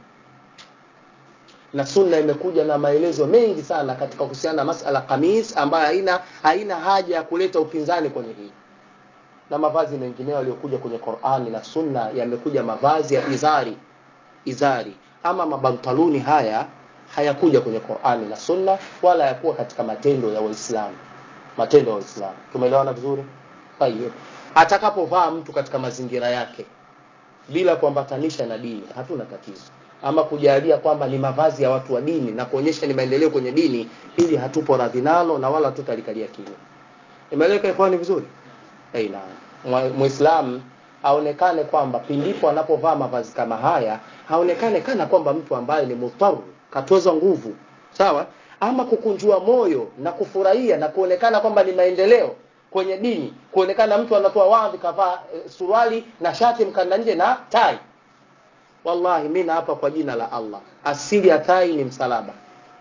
Na sunna imekuja na maelezo mengi sana katika kuhusiana na masala kamis, ambayo haina haina haja ya kuleta upinzani kwenye hii na mavazi mengineyo yaliyokuja kwenye Qur'ani na Sunna yamekuja mavazi ya izari izari, ama mabantaluni haya hayakuja kwenye Qur'ani na Sunna wala hayakuwa katika matendo ya Waislamu, matendo ya Waislamu. Tumeelewana vizuri? Tayeb, atakapovaa mtu katika mazingira yake bila kuambatanisha na dini, hatuna tatizo, ama kujalia kwamba ni mavazi ya watu wa dini na kuonyesha ni maendeleo kwenye dini, ili hatupo radhi nalo na wala tutalikalia kimya. Imeeleweka ikhwani vizuri? Aina Muislamu aonekane kwamba pindipo anapovaa mavazi kama haya haonekane kana kwamba mtu ambaye ni mutaru katozwa nguvu, sawa, ama kukunjua moyo na kufurahia na kuonekana kwamba ni maendeleo kwenye dini, kuonekana mtu anatoa wadhi kavaa e, suruali na shati mkanda nje na tai. Wallahi mimi naapa kwa jina la Allah, asili ya tai ni msalaba,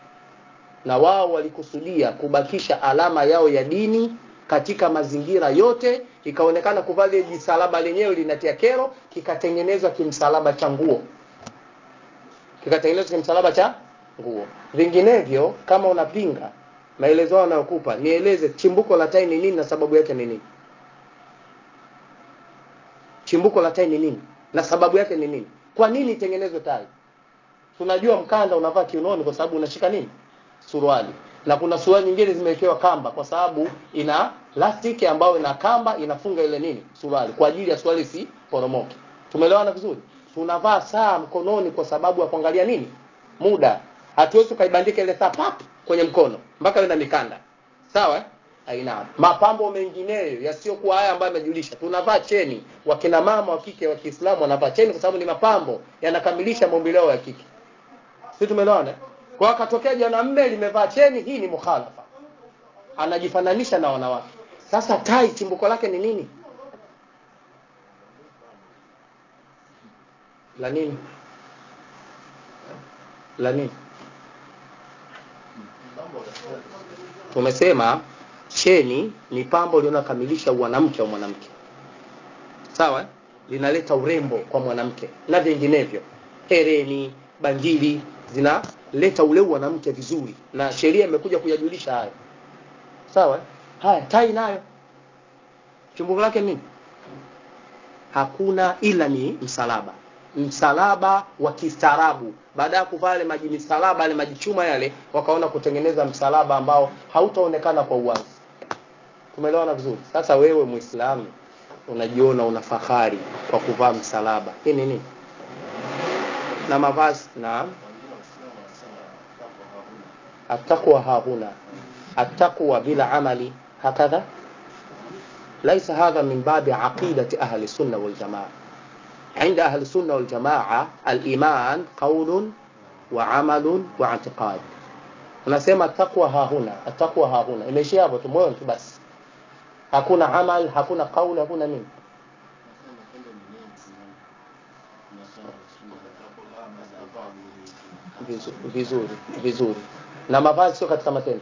na wao walikusudia kubakisha alama yao ya dini katika mazingira yote, ikaonekana kuvaa ile jisalaba lenyewe linatia kero, kikatengenezwa kimsalaba cha nguo, kikatengenezwa kimsalaba cha nguo. Vinginevyo, kama unapinga maelezo hayo anayokupa, nieleze chimbuko la tai ni nini na sababu yake ni nini? Chimbuko la tai ni nini na sababu yake ni nini? Kwa nini itengenezwe tai? Tunajua mkanda unavaa kiunoni kwa sababu unashika nini? Suruali na kuna suruali nyingine zimewekewa kamba kwa sababu ina plastiki ambayo ina kamba inafunga ile nini suruali kwa ajili ya suruali si poromoke. Tumeelewana vizuri? Tunavaa saa mkononi kwa sababu ya kuangalia nini muda. Hatuwezi kuibandika ile saa pap kwenye mkono mpaka iwe na mikanda, sawa? Aina mapambo mengineyo yasiyokuwa haya ambayo yamejulisha. Tunavaa cheni, wakina mama wa kike wa Kiislamu wanavaa cheni kwa sababu ni mapambo yanakamilisha maumbile yao ya kike. Sisi tumeelewana? Kwa akatokea jana mme limevaa cheni, hii ni mukhalafa, anajifananisha na wanawake. Sasa tai chimbuko lake ni nini? La nini? La nini? Tumesema cheni ni pambo linalokamilisha mwanamke wa mwanamke, sawa, linaleta urembo kwa mwanamke na vinginevyo, hereni, bangili zinaleta ule mwanamke vizuri, na sheria imekuja kuyajulisha hayo. Sawa, haya tai nayo chimbuko lake nini? Hakuna, ila ni msalaba. msalaba wa kistaarabu baada ya kuvaa yale maji misalaba yale maji chuma yale wakaona kutengeneza msalaba ambao hautaonekana kwa uwazi tumeelewana vizuri sasa wewe muislamu unajiona una fahari kwa kuvaa msalaba hii ni nini na mavazi na التقوى ها هنا التقوى بلا عمل هكذا ليس هذا من باب عقيدة أهل السنة والجماعة عند أهل السنة والجماعة الإيمان قول وعمل واعتقاد unasema takwa hahuna atakwa hahuna imeishia hapo tu moyo tu basi hakuna amal hakuna kauli hakuna nini vizuri vizuri, vizuri. na mavazi sio katika matendo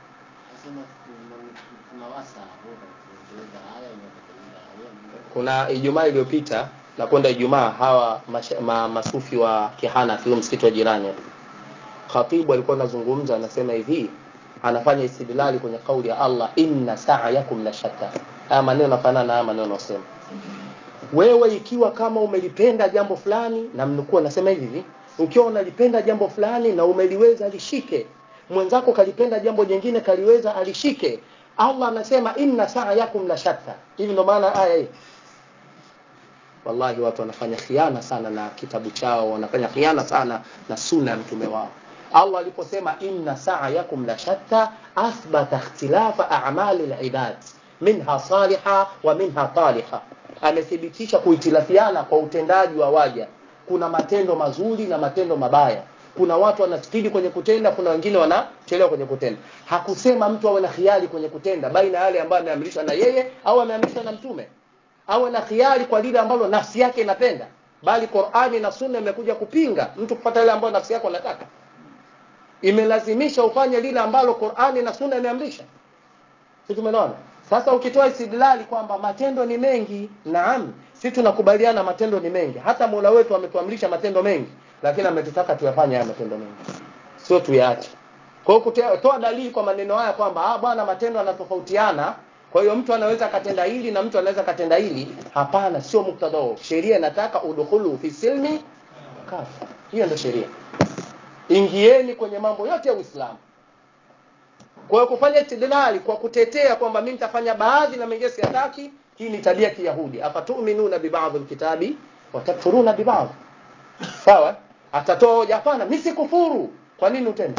kuna ijumaa iliyopita na kwenda ijumaa hawa masha, ma, masufi wa kihana kilo msikiti wa jirani hapa khatibu alikuwa anazungumza anasema hivi anafanya istidlali kwenye kauli ya Allah inna sa'yakum la shatta haya maneno yanafanana na haya maneno yanayosema wewe ikiwa kama umelipenda jambo fulani na mnukuu anasema hivi hivi ukiwa unalipenda jambo fulani na umeliweza lishike mwenzako kalipenda jambo jingine kaliweza alishike Allah anasema inna sa'yakum la shatta hivi ndo maana aya hii wallahi watu wanafanya khiana sana na kitabu chao wanafanya khiana sana na sunna ya mtume wao Allah aliposema inna sa'yakum la shatta athbata ikhtilafa a'mali al-ibad minha saliha wa minha taliha amethibitisha kuhitilafiana kwa utendaji wa waja kuna matendo mazuri na matendo mabaya kuna watu wanaspidi kwenye kutenda kuna wengine wanachelewa kwenye kutenda hakusema mtu awe na khiari kwenye kutenda baina yale ambayo ameamrishwa na yeye au ameamrishwa na mtume awe na khiari kwa lile ambalo nafsi yake inapenda bali Qur'ani na Sunna imekuja kupinga mtu kupata ile ambayo nafsi yako inataka imelazimisha ufanye lile ambalo Qur'ani na Sunna imeamrisha sisi tumeona sasa ukitoa istidlali kwamba matendo ni mengi naam sisi tunakubaliana matendo ni mengi hata Mola wetu ametuamrisha matendo mengi lakini ametutaka tuyafanye haya matendo mengi sio tuyaache kwa hiyo kutoa dalili kwa maneno haya kwamba ah bwana matendo yanatofautiana kwa hiyo mtu anaweza katenda hili na mtu anaweza katenda hili hapana sio muktadha huo sheria inataka udkhulu fi silmi kafa hiyo ndio sheria ingieni kwenye mambo yote ya Uislamu kwa hiyo kufanya istidlali kwa kutetea kwamba mimi nitafanya baadhi na mengine siyataki hii ni tabia ya Kiyahudi afatuminuna bi ba'd alkitabi wa takfuruna bi ba'd sawa atatoa hoja hapana mimi sikufuru kwa nini utende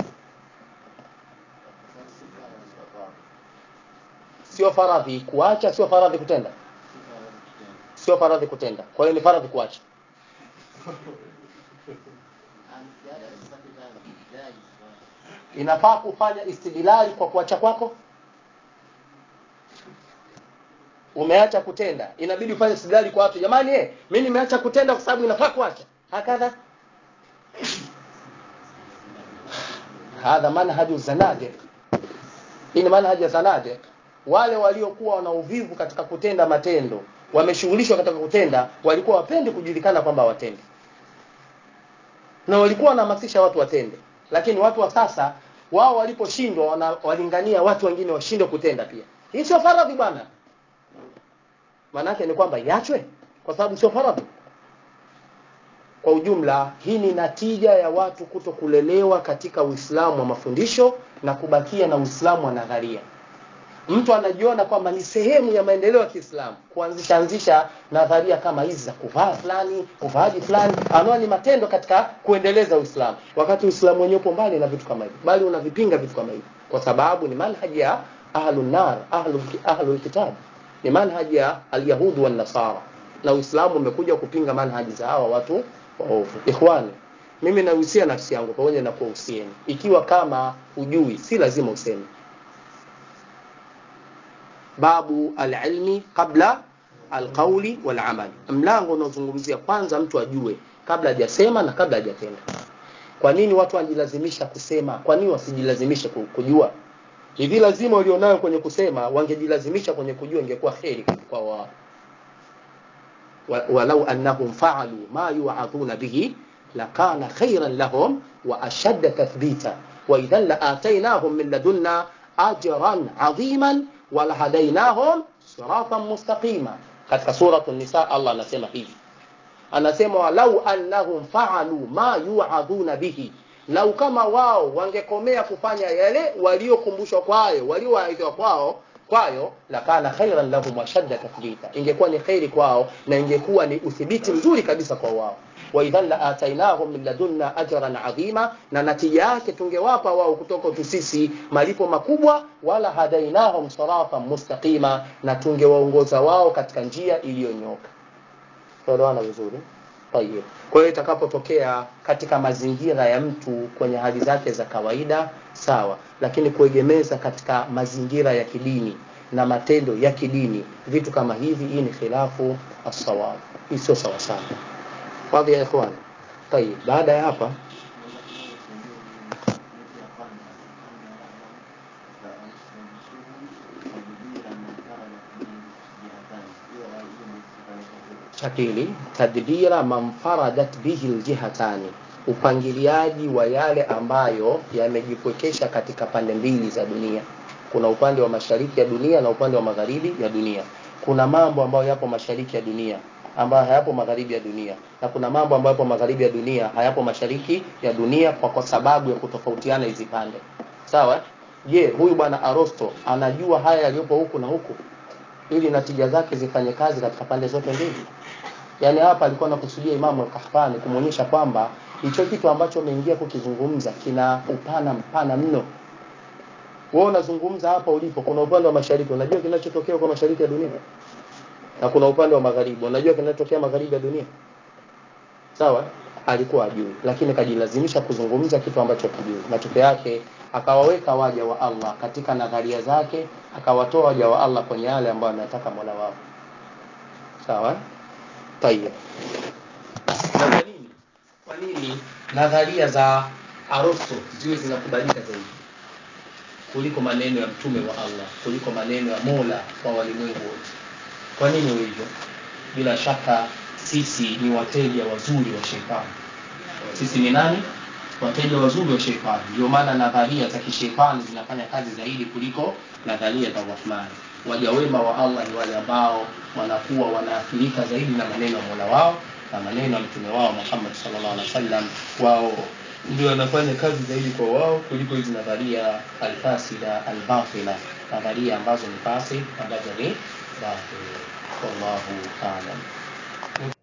sio faradhi kuacha sio faradhi kutenda sio faradhi kutenda kwa hiyo ni faradhi kuacha inafaa kufanya istidlali kwa kuacha kwako umeacha kutenda inabidi ufanye istidlali kwa watu jamani eh mimi nimeacha kutenda kwa sababu inafaa kuacha hakadha hadha manhaju zanadiq hii ni manhaji ya zanadiq wale waliokuwa wana uvivu katika kutenda matendo wameshughulishwa katika kutenda walikuwa wapendi kujulikana kwamba watende na walikuwa wanahamasisha watu watende lakini watu wa sasa wao waliposhindwa walingania watu wengine washindwe kutenda pia hii sio faradhi bwana maanake ni kwamba iachwe kwa sababu sio faradhi kwa ujumla hii ni natija ya watu kuto kulelewa katika uislamu wa mafundisho na kubakia na uislamu wa nadharia mtu anajiona kwamba ni sehemu ya maendeleo ya Kiislamu kuanzisha anzisha nadharia kama hizi za kuvaa fulani, uvaaji fulani, anaona ni matendo katika kuendeleza Uislamu, wakati Uislamu wenyewe upo mbali na vitu kama hivi, bali unavipinga vitu kama hivi, kwa sababu ni manhaji ya ahlun nar, ahlul ahlul kitab, ni manhaji ya alyahudi wan nasara, na Uislamu umekuja kupinga manhaji za hawa watu waovu. Ikhwani, mimi nahusia nafsi yangu pamoja na kuwahusieni, ikiwa kama ujui, si lazima useme babu alilmi qabla alqauli walamal mlango unaozungumzia kwanza mtu ajue kabla hajasema na kabla hajatenda kwa nini watu wanajilazimisha kusema kwa nini wasijilazimishe kujua hivi lazima walionayo kwenye kusema wangejilazimisha kwenye kujua ingekuwa kheri kwa wao walau annahum faalu ma yu'adhuna bihi lakana khairan lahum wa ashadda tathbita wa idhan laatainahum min ladunna ajran adhiman walahadainahum siratan mustaqima katika suratu nisa Allah anasema hivi anasema walau annahum faalu ma yuadhuna bihi lau kama wao wangekomea kufanya yale waliokumbushwa kwayo waliowaidhiwa kwao kwayo lakana khairan lahum washadda tathbita ingekuwa ni khairi kwao na ingekuwa ni uthibiti mzuri kabisa kwa wao waidhan la atainahum min ladunna ajran adhima na natija yake tungewapa wao kutoka tu sisi malipo makubwa wala hadainahum siratan mustaqima na tungewaongoza wao katika njia iliyonyoka tuelewana vizuri Tayeb. Kwa hiyo itakapotokea katika mazingira ya mtu kwenye hali zake za kawaida sawa, lakini kuegemeza katika mazingira ya kidini na matendo ya kidini, vitu kama hivi, hii ni khilafu as-sawab, hii sio sawa sawa. Wadhi ya ikhwan. Tayeb, baada ya hapa cha pili tadbira manfaradat bihi aljihatani upangiliaji wa yale ambayo yamejikwekesha katika pande mbili za dunia kuna upande wa mashariki ya dunia na upande wa magharibi ya dunia kuna mambo ambayo yapo mashariki ya dunia ambayo hayapo magharibi ya dunia na kuna mambo ambayo yapo magharibi ya dunia hayapo mashariki ya dunia kwa, kwa sababu ya kutofautiana hizi pande sawa je huyu bwana arosto anajua haya yaliyopo huku na huku ili natija zake zifanye kazi katika pande zote mbili yaani hapa alikuwa anakusudia imamu al-Qahtani kumwonyesha kwamba hicho kitu ambacho umeingia kukizungumza kina upana mpana mno wewe unazungumza hapa ulipo kuna upande wa mashariki unajua kinachotokea kwa mashariki ya dunia na kuna upande wa magharibi unajua kinachotokea magharibi ya dunia sawa alikuwa ajui lakini kajilazimisha kuzungumza kitu ambacho kijui matokeo yake akawaweka waja wa Allah katika nadharia zake akawatoa waja wa Allah kwenye yale ambayo anataka Mola wao sawa tayeb na kwa nini kwa nini nadharia za Aristo ziwe zinakubalika zaidi kuliko maneno ya mtume wa Allah kuliko maneno ya Mola wa walimwengu wote kwa nini hivyo bila shaka sisi ni wateja wazuri wa shetani sisi ni nani wateja wazuri wa shetani ndio maana nadharia za kishetani zinafanya kazi zaidi kuliko nadharia za Rahmani waja wema wa Allah ni wale ambao wanakuwa wanaathirika zaidi na maneno ya Mola wao na maneno ya mtume wao Muhammad sallallahu alaihi wasallam wao ndio wanafanya kazi zaidi kwa wao kuliko hizi nadharia alfasida albatila nadharia ambazo ni fasi ambazo ni batil wallahu a'lam